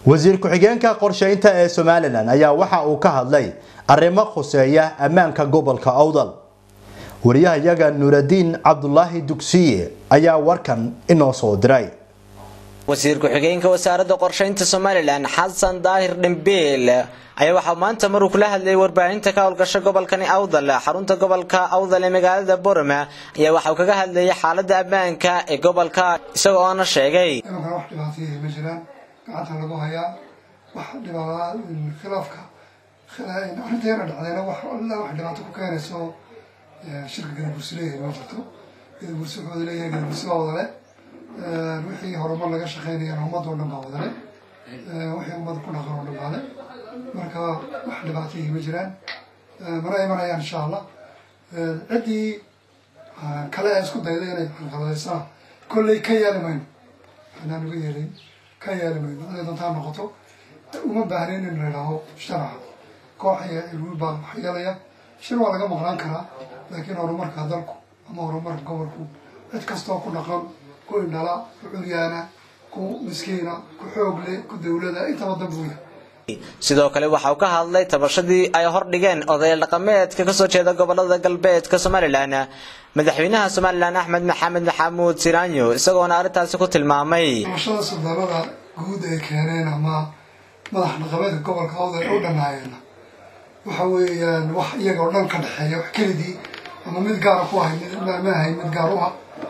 wasiir ku-xigeenka qorsheynta ee somalilan ayaa waxa uu ka hadlay arrimo khuseeya ammaanka gobolka awdal wariyahayaga nuuradiin cabdulaahi dugsiye ayaa warkan inoo soo diray wasiir ku-xigeenka wasaaradda qorsheynta somalilan xasan daahir dhambeel ayaa waxaa maanta maruu kula hadlayay warbaahinta ka howlgasha gobolkani awdal xarunta gobolka awdal ee magaalada borome ayaa waxa uu kaga hadlayay xaalada ammaanka ee gobolka isagoo oona sheegay imankan wax dhibaataya ma jiraan gacanta lagu hayaa wax dhibaa khilaafka arrinta yara dhacdayna wax alla wax dhibaato ku keenayso shirka gadabursi leeyahay ma jirto gadabursi wuxuu leeyahay gadabursi baa wadale wixii horumar laga shaqeynayana ummadoo dhan baa wadale wixii ummad ku dhaqan oo dhan baale marka wax dhibaatayii ma jiraan mana imanayaan insha allah ciddii kale ee isku dayda inay xalqadaysana kolley ka yeeli mayno anaan uga yeelayn ka yeeli mayno haday doontaa noqoto uma baahnayn in la idhaaho sharaxa koox iyo ilwiil baa wax yeelaya shir waa laga maqnaan karaa laakiin horumarka dalku ama horumarka gobolku cid kastoo ku dhaqan ku indhala ku curyaana ku miskiina ku xoogle ku dawlada intaba dan buu yahay sidoo kale waxa uu ka hadlay tabashadii ay hordhigeen odayaal dhaqameedka kasoo jeeda gobolada galbeedka somalilan madaxweynaha somalilan axmed maxamed maxamuud siraanyo isagoona arrintaasi ku tilmaamay tabashada suldaanada guud ay keeneen ama madax dhaqameedka gobolka awdal u dhanaayeen waxa weeyaan wax iyaga oo dhan ka dhexeeya wax kelidii ama mid gaara ku ahay ma ahay mid gaar u ah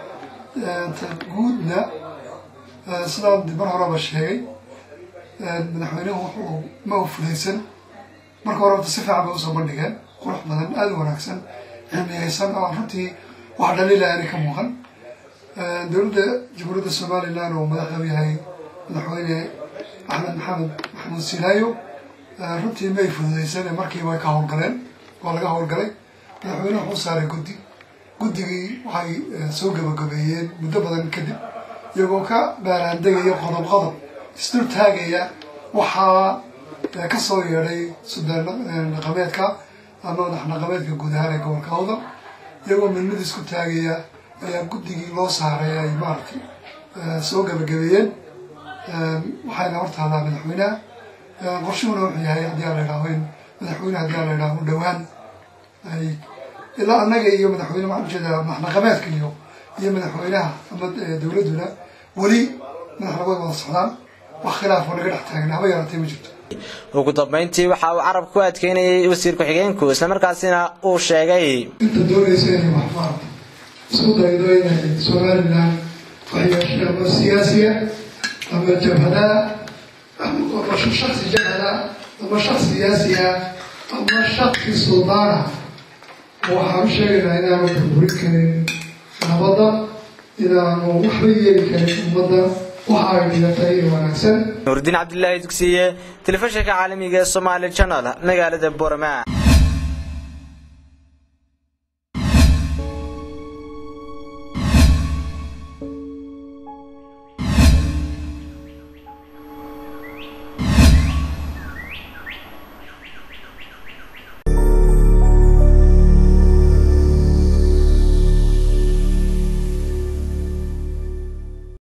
guudna sidaan mar horeba sheegay madaxweynuhu wuxuu ma u fulaysan marka hore si fiican bay usoo bandhigeen qurux badan aada u wanaagsan cilmiyeysan oo runtii wax dhaliila aanay ka muuqan dowladda jamhuuriyadda somalilan oo madaxda u yahay madaxweyne axmed maxamed maxamuud silaayo runtii may fududeysan markiiba way ka howlgaleen waa laga howlgalay madaxweynuhu wuxuu saaray guddi guddigii waxay soo gabagabeeyeen muddo badan kadib iyagoo ka baaraandegaya qodob qodob isdul taagaya waxaa ka soo yeedhay sudaan dhaqameedka ama madax dhaqameedka guud ahaan ee gobolka awdal iyagoo midmid isku taagaya ayaa guddigii loo saaray ay maaragtay soo gabagabeeyeen waxayna hortaadaa madaxweynaha qorshuhuna wuxuu yahay haddii aan la idhaaho in madaxweyne haddii aan la idhaaho dhowaan ay ilaa annaga iyo madaxweyne waxaan ujeedaa madax dhaqameedka iyo iyo madaxweynaha ama dowladduna weli madax dhaqameed wada socdaan wax khilaaf oo naga dhex taagan haba yaraatee ma jirto ugu dambeyntii waxa uu carab ku adkeynayay wasiir ku-xigeenku islamarkaasina uu sheegay inta doonaysa inay wax maarata isku daydo inay somalilan waxyeesho ama siyaasiya ama jabhadaa ama shaksi jabhada ama shaksi siyaasiya ama shaksi suldaana waxaan u sheegaynaa inaanu burburin karin nabadda inaanu waxba yeeli karin ummadda waxa ay dhigatay ee wanaagsan nuurdiin cabdilaahi dugsiye telefishinka caalamiga ee somaali channel magaalada borama